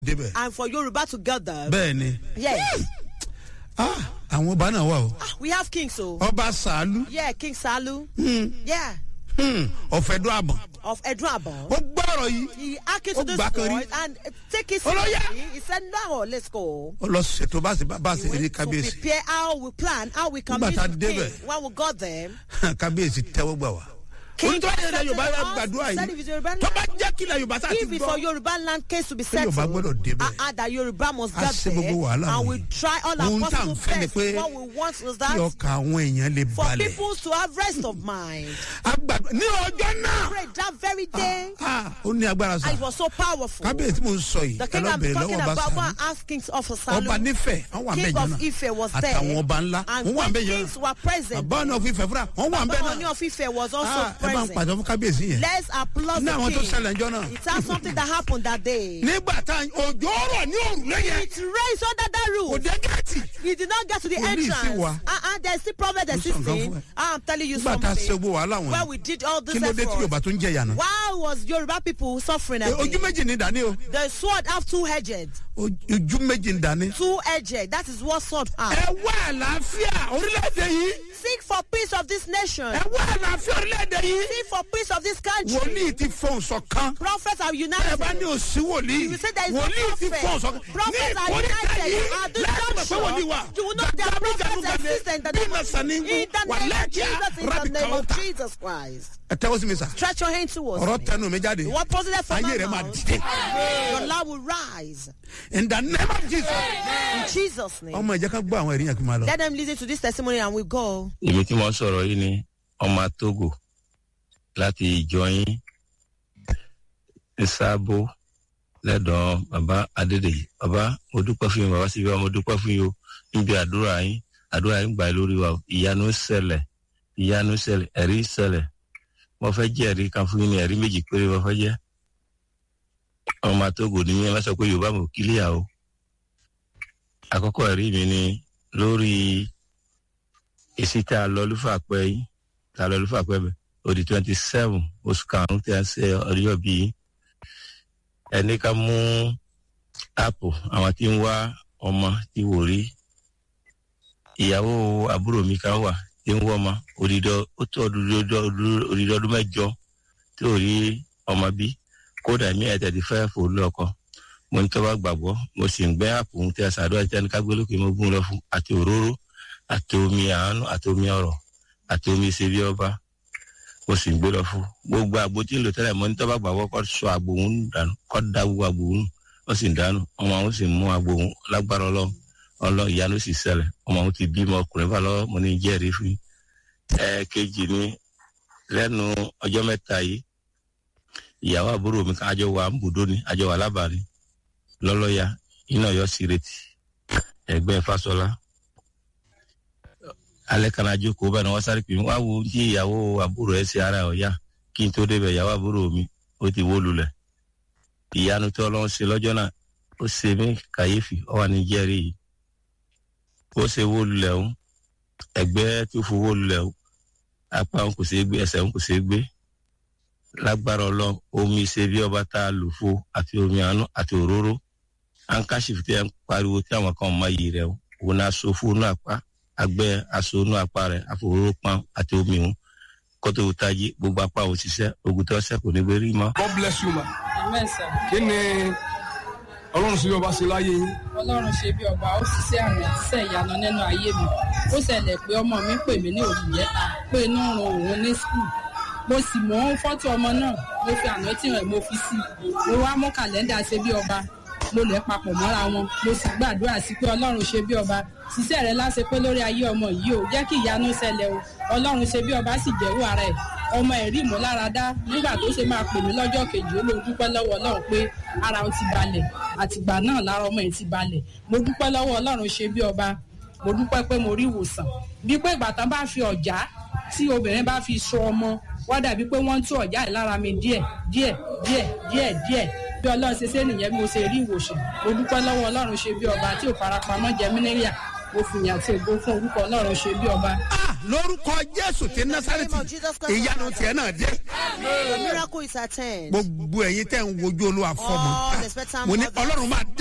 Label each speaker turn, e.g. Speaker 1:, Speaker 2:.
Speaker 1: débẹ̀.
Speaker 2: and for Yoruba to get them.
Speaker 1: bẹ́ẹ̀ ni
Speaker 2: Yes.
Speaker 1: ah, àwọn ọba náà wà o.
Speaker 2: Ah, we have kings, so.
Speaker 1: ọba sàálù
Speaker 2: Yeah, King Salu. Yeah.
Speaker 1: ọ̀fẹ́dún àbọ̀.
Speaker 2: Of Edrabon.
Speaker 1: ó gbọ́rọ̀ yìí
Speaker 2: He acted to
Speaker 1: Ó
Speaker 2: this
Speaker 1: gbà kan rí.
Speaker 2: voice and uh, take it
Speaker 1: Ó lọ yá.
Speaker 2: seriously. He said, no, let's go.
Speaker 1: ó lọ ṣètò bá a ṣe bá a
Speaker 2: He
Speaker 1: ṣe ní
Speaker 2: went to
Speaker 1: kábíyèsí
Speaker 2: prepare how we plan, how we can
Speaker 1: Nígbà
Speaker 2: meet
Speaker 1: tá a
Speaker 2: the king.
Speaker 1: débẹ̀.
Speaker 2: When we got them,
Speaker 1: kábíyèsí tẹ́wọ́ gbà wá.
Speaker 2: King
Speaker 1: onítọ́ yẹn lẹ
Speaker 2: accepted
Speaker 1: yorùbá yẹn
Speaker 2: us,
Speaker 1: gbàdúrà
Speaker 2: said if it's
Speaker 1: yìí
Speaker 2: Yoruba
Speaker 1: tó bá
Speaker 2: land,
Speaker 1: jẹ́ kílẹ̀ yorùbá tá a ti
Speaker 2: if it's for
Speaker 1: gbọ́
Speaker 2: Yoruba land case to be
Speaker 1: Pé
Speaker 2: settled,
Speaker 1: Yorùbá gbọ́dọ̀ débẹ̀.
Speaker 2: uh, uh, that Yoruba must
Speaker 1: A
Speaker 2: get
Speaker 1: ṣe
Speaker 2: there,
Speaker 1: gbogbo wàhálà
Speaker 2: and we
Speaker 1: wọ̀nyí.
Speaker 2: try all our
Speaker 1: Ohun tá à ń
Speaker 2: possible
Speaker 1: fẹ́ ni
Speaker 2: best.
Speaker 1: pé
Speaker 2: What we want is
Speaker 1: kí
Speaker 2: that
Speaker 1: ọkà àwọn èèyàn lè
Speaker 2: for
Speaker 1: balẹ̀.
Speaker 2: people to have rest of mind.
Speaker 1: a gbàdúrà ní ọjọ́ náà
Speaker 2: Pray that very day,
Speaker 1: ah, ó ní agbára
Speaker 2: and
Speaker 1: sa
Speaker 2: it was so powerful.
Speaker 1: kábíyèsí mò ń sọ yìí
Speaker 2: The
Speaker 1: ẹ
Speaker 2: king
Speaker 1: lọ
Speaker 2: I'm
Speaker 1: bèrè
Speaker 2: talking
Speaker 1: lọ́wọ́ ọba
Speaker 2: about, one
Speaker 1: sàánú
Speaker 2: asking of
Speaker 1: ọba
Speaker 2: Salu.
Speaker 1: nífẹ̀ẹ́ wọ́n wà
Speaker 2: King
Speaker 1: mẹ́jọ
Speaker 2: of
Speaker 1: náà
Speaker 2: Ife was there.
Speaker 1: àtàwọn ọba ńlá
Speaker 2: And
Speaker 1: wọ́n wà
Speaker 2: when
Speaker 1: mẹ́jọ
Speaker 2: kings were present,
Speaker 1: àbá ọ̀nà òfin ìfẹ́ fúnra wọ́n wà mẹ́
Speaker 2: Baba Oni
Speaker 1: náà
Speaker 2: of Ife was also
Speaker 1: Ah, ẹ bá ń
Speaker 2: present.
Speaker 1: pàṣẹ fún kábíyèsí yẹn
Speaker 2: Let's applaud
Speaker 1: ní àwọn
Speaker 2: the
Speaker 1: tó
Speaker 2: king.
Speaker 1: ṣẹlẹ̀ ńjọ́ náà
Speaker 2: It has something that happened that day.
Speaker 1: nígbà tá òjò rọ̀ ní òrùlé yẹn
Speaker 2: It raised under that
Speaker 1: kò
Speaker 2: roof.
Speaker 1: dé gẹ́ẹ̀tì
Speaker 2: He did not get to the
Speaker 1: Police
Speaker 2: entrance.
Speaker 1: wa.
Speaker 2: Uh-uh, there's still problem
Speaker 1: Mo sọ nǹkan
Speaker 2: existing.
Speaker 1: fún ẹ.
Speaker 2: I'm telling you
Speaker 1: nígbà tá a ṣe
Speaker 2: something.
Speaker 1: gbogbo wàhálà
Speaker 2: When
Speaker 1: wọn
Speaker 2: we did all this
Speaker 1: kí ló dé tí yorùbá
Speaker 2: effort,
Speaker 1: tó ń jẹ ìyànà
Speaker 2: why was Yoruba people suffering at
Speaker 1: ojú méjì ní dání o
Speaker 2: The sword have two edges.
Speaker 1: ojú méjì ní dání.
Speaker 2: Two edges. That is what sword has.
Speaker 1: ẹ wá àlàáfíà orílẹ̀-èdè yìí
Speaker 2: Seek for peace of this nation.
Speaker 1: ẹ wá àlàáfíà orílẹ̀-èdè yìí
Speaker 2: Seek for peace of this country.
Speaker 1: wòlíì ti fọ̀n sọ̀kan
Speaker 2: Prophets are
Speaker 1: ẹ bá ní
Speaker 2: united.
Speaker 1: òsì wòlíì
Speaker 2: You say there is no
Speaker 1: wòlíì ti
Speaker 2: prophet.
Speaker 1: fọ̀n sọ̀kan ní
Speaker 2: Prophets are
Speaker 1: ìkórìíta
Speaker 2: united.
Speaker 1: yìí
Speaker 2: At this
Speaker 1: láti mọ̀ pé wòlíì wà
Speaker 2: junction, you will know there are prophets exist in the
Speaker 1: bí
Speaker 2: name
Speaker 1: na
Speaker 2: of
Speaker 1: sani
Speaker 2: in the
Speaker 1: wà
Speaker 2: name of
Speaker 1: lẹ́kìá
Speaker 2: Jesus, in the
Speaker 1: rabi
Speaker 2: name of
Speaker 1: kàwọ́ta
Speaker 2: Jesus Christ.
Speaker 1: ẹ tẹ́wọ́ sí mi sà
Speaker 2: Stretch your hand towards
Speaker 1: ọ̀rọ̀
Speaker 2: me.
Speaker 1: tẹnu mi jáde
Speaker 2: What positive from
Speaker 1: ayé
Speaker 2: my
Speaker 1: rẹ̀ máa
Speaker 2: mouth,
Speaker 1: dìde
Speaker 2: your love will rise.
Speaker 1: in the name of Jesus
Speaker 2: In Jesus' name.
Speaker 1: ọmọ ìjẹ́ ká gbọ́ àwọn ẹ̀rí yẹn kí n máa lọ.
Speaker 2: Let them listen to this testimony and we go.
Speaker 3: èmi tí mo ń sọ̀rọ̀ yìí ni ọmọ togo láti ìjọyín ìsáàbò lẹ́dọ̀ọ́ bàbá adédèyí bàbá mo dúpẹ́ fún yín bàbá síbi wa mo dúpẹ́ fún yín o níbi àdúrà yín àdúrà yín gbà lórí wa o ìyanu ṣẹlẹ̀ ìyanu ṣẹlẹ̀ ẹ̀rí ṣẹlẹ̀ mo fẹ́ jẹ́ ẹ̀rí kan fún yín ní ẹ̀rí méjì péré mo fẹ́ jẹ́ ọmọ togo ni mi ẹ má sọ pé yorùbá mo kílíà o àkọ́kọ́ ẹ̀rí mi ni lórí èsì tá a lọ lúfà pẹ́ yín tá a lọ lúfà pẹ́ bẹ́ẹ̀ odi twenty seven oṣù karùn-ún tí a ń ṣe ọjọ́ bí ẹni ká mú áàpù àwọn tí ń wá ọmọ tí wò rí ìyàwó àbúrò mi kan wà tí ń wọ́ ọmọ odidọ ó tó odidọ ọdún mẹ́jọ tí ò rí ọmọ bí kódà mí ẹ̀ tẹ̀lé fẹ́ fò lọ́kọ mo ní tọ́ba gbàgbọ́ mo sì ń gbẹ́ áàpù tí a ṣàdúrà tí a ní ká gbé lókè mo gún lọ fún àti òróró àti omi àánú àti omi ọ̀rọ̀ àti omi ìṣèbí ọba mo sì ń gbé lọ fún gbogbo àgbo tí ń lò tẹ́lẹ̀ mọ́ ní tọ́ba gbàgbọ́ kọ́ sọ àgbo òun dànù kọ́ da gbogbo àgbo òun ó sì ń dànù ọmọ àwọn sì mú àgbo òun lágbára ọlọ́ ọlọ́ ìyanu sì ṣẹlẹ̀ ọmọ àwọn ti bímọ ọkùnrin bá lọ́wọ́ mo ní jẹ́rìí fún yín. ẹ̀ẹ́kejì ni lẹ́nu ọjọ́ mẹ́ta yìí ìyàwó àbúrò mi kan àjọ wa ń bùdó ni àjọ wa lábàárín lọ́lọ́ya iná ọ̀yọ́ sí retí ẹgbẹ́ fásọlá alẹ́ kan ajókòó bẹ́ẹ̀ ni wọ́n sáré pè mí wá wo tí ìyàwó àbúrò ẹ̀ ṣe ara ọ̀yá kí n tó débẹ̀ ìyàwó àbúrò mi ó ti wó lulẹ̀ ìyanu tí ọlọ́run ṣe lọ́jọ́ náà ó ṣe mí kàyéfì ọ wà ní jẹ́rìí yìí ó ṣe wó lulẹ̀ o ẹgbẹ́ tó fowó lulẹ̀ o apá òun kò ṣeé gbé ẹsẹ̀ òun kò ṣeé gbé lágbára ọlọ́run omi ṣe bí ọba tá a lò fo àti omi àánú àti òróró ankashif tí ẹ ń pariwo tí àwọn kan mọ iyì rẹ o òun náà so fún inú apá agbẹ́ aṣọ inú apá rẹ àfòróró pan àti omi òun kótó tají gbogbo apá òun ṣiṣẹ́ ogun tó ṣẹ́ kò ní gbé rí mọ́.
Speaker 4: God bless you ma.
Speaker 5: Amen sir.
Speaker 4: kí ni ọlọ́run sí ọba ṣe láyé yín.
Speaker 5: ọlọ́run ṣe bí ọba ó ṣiṣẹ́ àmì ṣiṣẹ́ ìyanu nínú ayé mi ó ṣẹlẹ̀ pé ọmọ mi pè mí ní òbí yẹta pé inú ń ro òun ní skul mo sì mọ fọ́tò ọmọ náà mo fi àná tí rẹ̀ mo fi sí i mo wá mú kàlẹ́ndà ṣe bí ọba mo lẹ̀ papọ̀ mọ́ra wọn mo sì gbàdúrà sí pé ọlọ́run ṣe bí ọba ṣiṣẹ́ rẹ̀ láṣẹ pé lórí ayé ọmọ yìí o jẹ́ kí ìyanu ṣẹlẹ̀ o ọlọ́run ṣe bí ọba sì jẹ́wọ́ ara ẹ̀ ọmọ ẹ̀rí ìmúláradá nígbà tó ṣe máa pè mí lọ́jọ́ kejì ó ló dúpẹ́ lọ́wọ́ ọlọ́run pé ara ó ti balẹ̀ àtìgbà náà lára ọmọ ẹ̀ ti balẹ̀ mo dúpẹ́ lọ́wọ́ ọlọ́run ṣe bí ọba mo dúpẹ́ pé mo rí ìwòsàn bí pé ìgbà tán bá fi ọ̀já tí obìnrin bá fi so ọmọ wá dàbí pé wọ́n ń tú ọ̀já ẹ̀ lára mi díẹ̀ díẹ̀ díẹ̀ díẹ̀ díẹ̀ bí ọlọ́run ṣe ṣe nìyẹn bí mo ṣe rí ìwòsàn mo dúpẹ́ lọ́wọ́ ọlọ́run ṣe bí ọba tí ò farapamọ́ jẹ mí níyà mo fìyàn àti ògo fún orúkọ ọlọ́run ṣe bí ọba.
Speaker 1: Ah, lórúkọ jésù ti násàrẹ́tì ìyanu tiẹ̀ náà dé
Speaker 2: Your miracle is at hand.
Speaker 1: gbogbo ẹ̀yin tẹ̀ ń wojú olúwa fọ́mọ
Speaker 2: All the expectant
Speaker 1: mo ní
Speaker 2: mothers.
Speaker 1: ọlọ́run máa